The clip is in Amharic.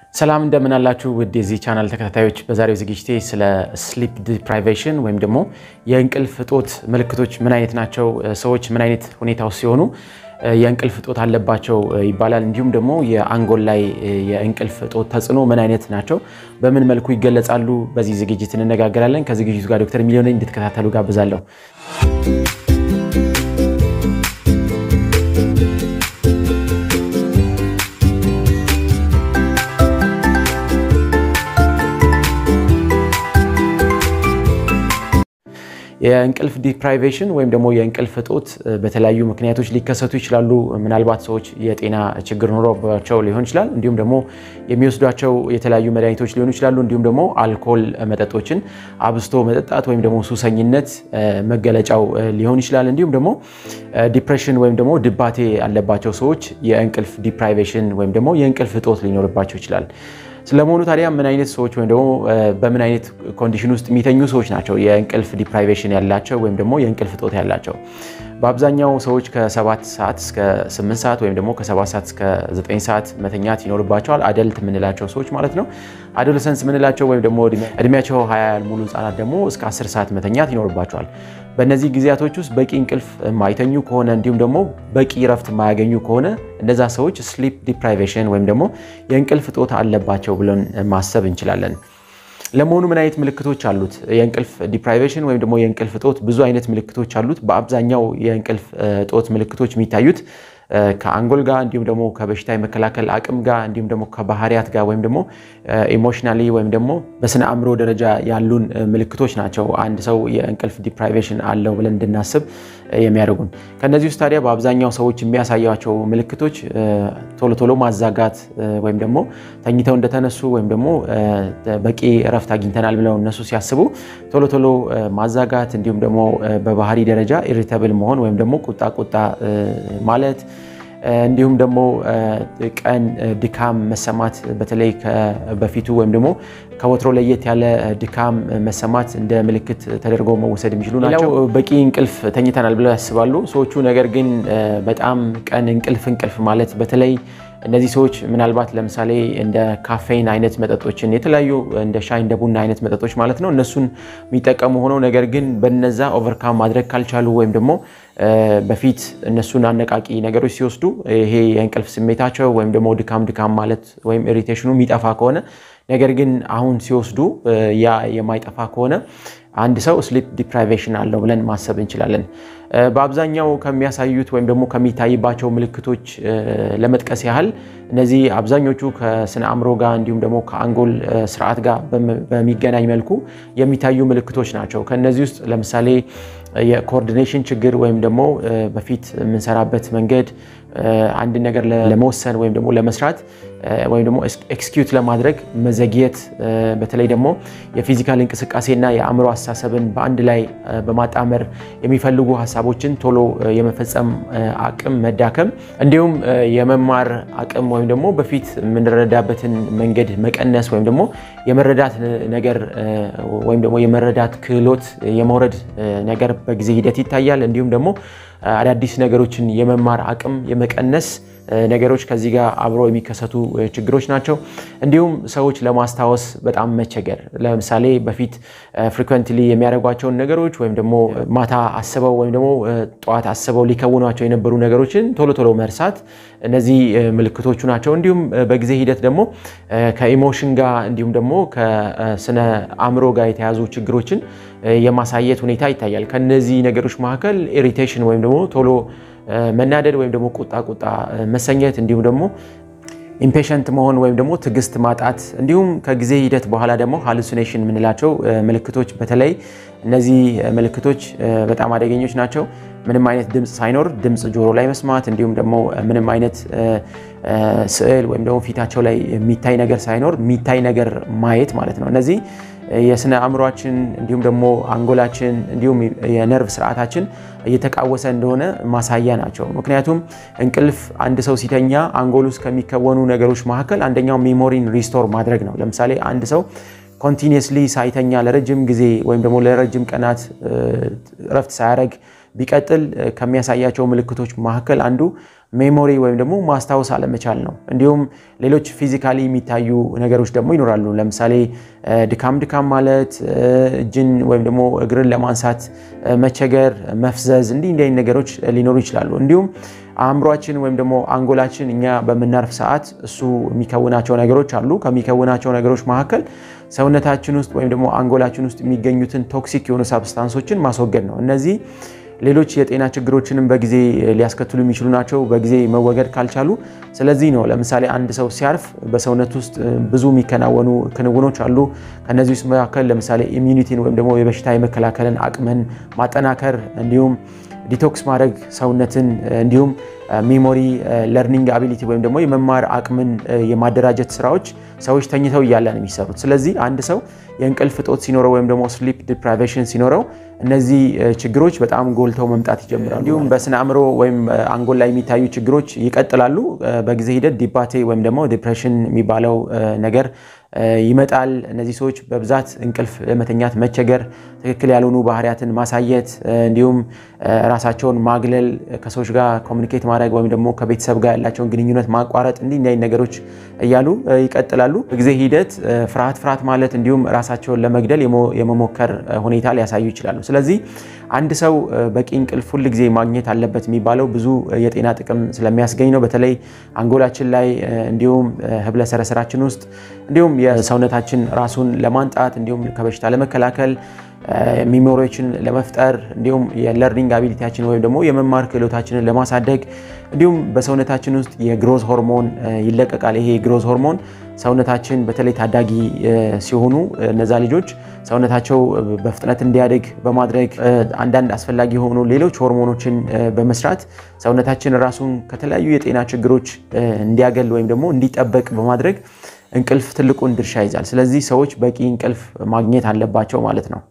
ሰላም እንደምን አላችሁ ውድ የዚህ ቻናል ተከታታዮች፣ በዛሬው ዝግጅቴ ስለ ስሊፕ ዲፕራይቬሽን ወይም ደግሞ የእንቅልፍ እጦት ምልክቶች ምን አይነት ናቸው፣ ሰዎች ምን አይነት ሁኔታ ውስጥ ሲሆኑ የእንቅልፍ እጦት አለባቸው ይባላል፣ እንዲሁም ደግሞ የአንጎል ላይ የእንቅልፍ እጦት ተጽዕኖ ምን አይነት ናቸው፣ በምን መልኩ ይገለጻሉ፣ በዚህ ዝግጅት እንነጋገራለን። ከዝግጅቱ ጋር ዶክተር ሚሊዮን እንድትከታተሉ ጋብዛለሁ። የእንቅልፍ ዲፕራይቬሽን ወይም ደግሞ የእንቅልፍ እጦት በተለያዩ ምክንያቶች ሊከሰቱ ይችላሉ። ምናልባት ሰዎች የጤና ችግር ኖሮባቸው ሊሆን ይችላል። እንዲሁም ደግሞ የሚወስዷቸው የተለያዩ መድኃኒቶች ሊሆኑ ይችላሉ። እንዲሁም ደግሞ አልኮል መጠጦችን አብዝቶ መጠጣት ወይም ደግሞ ሱሰኝነት መገለጫው ሊሆን ይችላል። እንዲሁም ደግሞ ዲፕሬሽን ወይም ደግሞ ድባቴ ያለባቸው ሰዎች የእንቅልፍ ዲፕራይቬሽን ወይም ደግሞ የእንቅልፍ እጦት ሊኖርባቸው ይችላል። ስለመሆኑ ታዲያ ምን አይነት ሰዎች ወይም ደግሞ በምን አይነት ኮንዲሽን ውስጥ የሚተኙ ሰዎች ናቸው የእንቅልፍ ዲፕራይቬሽን ያላቸው ወይም ደግሞ የእንቅልፍ እጦት ያላቸው? በአብዛኛው ሰዎች ከ7 ሰዓት እስከ 8 ሰዓት ወይም ደግሞ ከ7 ሰዓት እስከ 9 ሰዓት መተኛት ይኖርባቸዋል። አደልት የምንላቸው ሰዎች ማለት ነው። አዶለሰንስ የምንላቸው ወይም ደግሞ እድሜያቸው 20 ያልሞሉ ህጻናት ደግሞ እስከ 10 ሰዓት መተኛት ይኖርባቸዋል። በእነዚህ ጊዜያቶች ውስጥ በቂ እንቅልፍ የማይተኙ ከሆነ እንዲሁም ደግሞ በቂ ረፍት የማያገኙ ከሆነ እነዛ ሰዎች ስሊፕ ዲፕራይቬሽን ወይም ደግሞ የእንቅልፍ እጦት አለባቸው ብለን ማሰብ እንችላለን። ለመሆኑ ምን አይነት ምልክቶች አሉት? የእንቅልፍ ዲፕራይቬሽን ወይም ደግሞ የእንቅልፍ እጦት ብዙ አይነት ምልክቶች አሉት። በአብዛኛው የእንቅልፍ እጦት ምልክቶች የሚታዩት ከአንጎል ጋር እንዲሁም ደግሞ ከበሽታ የመከላከል አቅም ጋር እንዲሁም ደግሞ ከባህሪያት ጋር ወይም ደግሞ ኢሞሽናሊ ወይም ደግሞ በስነ አእምሮ ደረጃ ያሉን ምልክቶች ናቸው አንድ ሰው የእንቅልፍ ዲፕራይቬሽን አለው ብለን እንድናስብ የሚያደርጉን። ከእነዚህ ውስጥ ታዲያ በአብዛኛው ሰዎች የሚያሳያቸው ምልክቶች ቶሎ ቶሎ ማዛጋት ወይም ደግሞ ተኝተው እንደተነሱ ወይም ደግሞ በቂ እረፍት አግኝተናል ብለው እነሱ ሲያስቡ ቶሎ ቶሎ ማዛጋት እንዲሁም ደግሞ በባህሪ ደረጃ ኢሪተብል መሆን ወይም ደግሞ ቁጣ ቁጣ ማለት እንዲሁም ደግሞ ቀን ድካም መሰማት በተለይ በፊቱ ወይም ደግሞ ከወትሮ ለየት ያለ ድካም መሰማት እንደ ምልክት ተደርገው መወሰድ የሚችሉ ናቸው። በቂ እንቅልፍ ተኝተናል ብለው ያስባሉ ሰዎቹ። ነገር ግን በጣም ቀን እንቅልፍ እንቅልፍ ማለት በተለይ እነዚህ ሰዎች ምናልባት ለምሳሌ እንደ ካፌን አይነት መጠጦችን የተለያዩ እንደ ሻይ እንደ ቡና አይነት መጠጦች ማለት ነው እነሱን የሚጠቀሙ ሆነው ነገር ግን በነዛ ኦቨርካም ማድረግ ካልቻሉ ወይም ደግሞ በፊት እነሱን አነቃቂ ነገሮች ሲወስዱ ይሄ የእንቅልፍ ስሜታቸው ወይም ደግሞ ድካም ድካም ማለት ወይም ኢሪቴሽኑ የሚጠፋ ከሆነ ነገር ግን አሁን ሲወስዱ ያ የማይጠፋ ከሆነ አንድ ሰው ስሊፕ ዲፕራይቬሽን አለው ብለን ማሰብ እንችላለን። በአብዛኛው ከሚያሳዩት ወይም ደግሞ ከሚታይባቸው ምልክቶች ለመጥቀስ ያህል እነዚህ አብዛኞቹ ከስነ አእምሮ ጋር እንዲሁም ደግሞ ከአንጎል ስርዓት ጋር በሚገናኝ መልኩ የሚታዩ ምልክቶች ናቸው። ከእነዚህ ውስጥ ለምሳሌ የኮኦርዲኔሽን ችግር ወይም ደግሞ በፊት የምንሰራበት መንገድ አንድ ነገር ለመወሰን ወይም ደግሞ ለመስራት ወይም ደግሞ ኤክስኪዩት ለማድረግ መዘግየት፣ በተለይ ደግሞ የፊዚካል እንቅስቃሴና የአእምሮ አስተሳሰብን በአንድ ላይ በማጣመር የሚፈልጉ ሀሳቦችን ቶሎ የመፈጸም አቅም መዳከም፣ እንዲሁም የመማር አቅም ወይም ደግሞ በፊት የምንረዳበትን መንገድ መቀነስ ወይም ደግሞ የመረዳት ነገር ወይም ደግሞ የመረዳት ክህሎት የመውረድ ነገር በጊዜ ሂደት ይታያል። እንዲሁም ደግሞ አዳዲስ ነገሮችን የመማር አቅም የመቀነስ ነገሮች ከዚህ ጋር አብሮ የሚከሰቱ ችግሮች ናቸው። እንዲሁም ሰዎች ለማስታወስ በጣም መቸገር፣ ለምሳሌ በፊት ፍሪኩዌንትሊ የሚያደርጓቸውን ነገሮች ወይም ደግሞ ማታ አስበው ወይም ደግሞ ጠዋት አስበው ሊከውኗቸው የነበሩ ነገሮችን ቶሎ ቶሎ መርሳት፣ እነዚህ ምልክቶቹ ናቸው። እንዲሁም በጊዜ ሂደት ደግሞ ከኢሞሽን ጋር እንዲሁም ደግሞ ከስነ አእምሮ ጋር የተያዙ ችግሮችን የማሳየት ሁኔታ ይታያል። ከነዚህ ነገሮች መካከል ኢሪቴሽን ወይም ደግሞ ቶሎ መናደድ ወይም ደግሞ ቁጣ ቁጣ መሰኘት እንዲሁም ደግሞ ኢምፔሸንት መሆን ወይም ደግሞ ትዕግስት ማጣት እንዲሁም ከጊዜ ሂደት በኋላ ደግሞ ሃሉሲኔሽን የምንላቸው ምልክቶች በተለይ እነዚህ ምልክቶች በጣም አደገኞች ናቸው። ምንም አይነት ድምፅ ሳይኖር ድምፅ ጆሮ ላይ መስማት እንዲሁም ደግሞ ምንም አይነት ስዕል ወይም ደግሞ ፊታቸው ላይ የሚታይ ነገር ሳይኖር የሚታይ ነገር ማየት ማለት ነው። እነዚህ የስነ አእምሯችን እንዲሁም ደግሞ አንጎላችን እንዲሁም የነርቭ ስርዓታችን እየተቃወሰ እንደሆነ ማሳያ ናቸው። ምክንያቱም እንቅልፍ አንድ ሰው ሲተኛ አንጎል ውስጥ ከሚከወኑ ነገሮች መካከል አንደኛው ሜሞሪን ሪስቶር ማድረግ ነው። ለምሳሌ አንድ ሰው ኮንቲኒየስሊ ሳይተኛ ለረጅም ጊዜ ወይም ደግሞ ለረጅም ቀናት እረፍት ሳያደርግ ቢቀጥል ከሚያሳያቸው ምልክቶች መካከል አንዱ ሜሞሪ ወይም ደግሞ ማስታወስ አለመቻል ነው። እንዲሁም ሌሎች ፊዚካሊ የሚታዩ ነገሮች ደግሞ ይኖራሉ። ለምሳሌ ድካም ድካም ማለት፣ እጅን ወይም ደግሞ እግርን ለማንሳት መቸገር፣ መፍዘዝ፣ እንዲህ እንዲህ አይነት ነገሮች ሊኖሩ ይችላሉ። እንዲሁም አእምሯችን ወይም ደግሞ አንጎላችን እኛ በምናርፍ ሰዓት እሱ የሚከውናቸው ነገሮች አሉ። ከሚከውናቸው ነገሮች መካከል ሰውነታችን ውስጥ ወይም ደግሞ አንጎላችን ውስጥ የሚገኙትን ቶክሲክ የሆኑ ሳብስታንሶችን ማስወገድ ነው። እነዚህ ሌሎች የጤና ችግሮችንም በጊዜ ሊያስከትሉ የሚችሉ ናቸው፣ በጊዜ መወገድ ካልቻሉ። ስለዚህ ነው ለምሳሌ አንድ ሰው ሲያርፍ በሰውነት ውስጥ ብዙ የሚከናወኑ ክንውኖች አሉ። ከነዚህ ውስጥ መካከል ለምሳሌ ኢሚዩኒቲን ወይም ደግሞ የበሽታ የመከላከልን አቅምን ማጠናከር እንዲሁም ዲቶክስ ማድረግ ሰውነትን እንዲሁም ሜሞሪ ለርኒንግ አቢሊቲ ወይም ደግሞ የመማር አቅምን የማደራጀት ስራዎች ሰዎች ተኝተው እያለ ነው የሚሰሩት። ስለዚህ አንድ ሰው የእንቅልፍ እጦት ሲኖረው ወይም ደግሞ ስሊፕ ዲፕራይቬሽን ሲኖረው እነዚህ ችግሮች በጣም ጎልተው መምጣት ይጀምራሉ። እንዲሁም በስነ አእምሮ ወይም አንጎል ላይ የሚታዩ ችግሮች ይቀጥላሉ። በጊዜ ሂደት ዲባቴ ወይም ደግሞ ዲፕሬሽን የሚባለው ነገር ይመጣል። እነዚህ ሰዎች በብዛት እንቅልፍ ለመተኛት መቸገር፣ ትክክል ያልሆኑ ባህሪያትን ማሳየት፣ እንዲሁም ራሳቸውን ማግለል፣ ከሰዎች ጋር ኮሚኒኬት ማድረግ ወይም ደግሞ ከቤተሰብ ጋር ያላቸውን ግንኙነት ማቋረጥ፣ እንዲህ እንዲህ ነገሮች እያሉ ይቀጥላሉ። በጊዜ ሂደት ፍርሃት ፍርሃት ማለት እንዲሁም ራሳቸውን ለመግደል የመሞከር ሁኔታ ሊያሳዩ ይችላሉ። ስለዚህ አንድ ሰው በቂ እንቅልፍ ሁል ጊዜ ማግኘት አለበት የሚባለው ብዙ የጤና ጥቅም ስለሚያስገኝ ነው። በተለይ አንጎላችን ላይ እንዲሁም ህብለ ሰረሰራችን ውስጥ እንዲሁም የሰውነታችን ራሱን ለማንጣት እንዲሁም ከበሽታ ለመከላከል ሚሞሪዎችን ለመፍጠር እንዲሁም የለርኒንግ አቢሊቲያችን ወይም ደግሞ የመማር ክህሎታችንን ለማሳደግ እንዲሁም በሰውነታችን ውስጥ የግሮዝ ሆርሞን ይለቀቃል። ይሄ የግሮዝ ሆርሞን ሰውነታችን በተለይ ታዳጊ ሲሆኑ እነዛ ልጆች ሰውነታቸው በፍጥነት እንዲያድግ በማድረግ አንዳንድ አስፈላጊ የሆኑ ሌሎች ሆርሞኖችን በመስራት ሰውነታችን ራሱን ከተለያዩ የጤና ችግሮች እንዲያገል ወይም ደግሞ እንዲጠበቅ በማድረግ እንቅልፍ ትልቁን ድርሻ ይዛል። ስለዚህ ሰዎች በቂ እንቅልፍ ማግኘት አለባቸው ማለት ነው።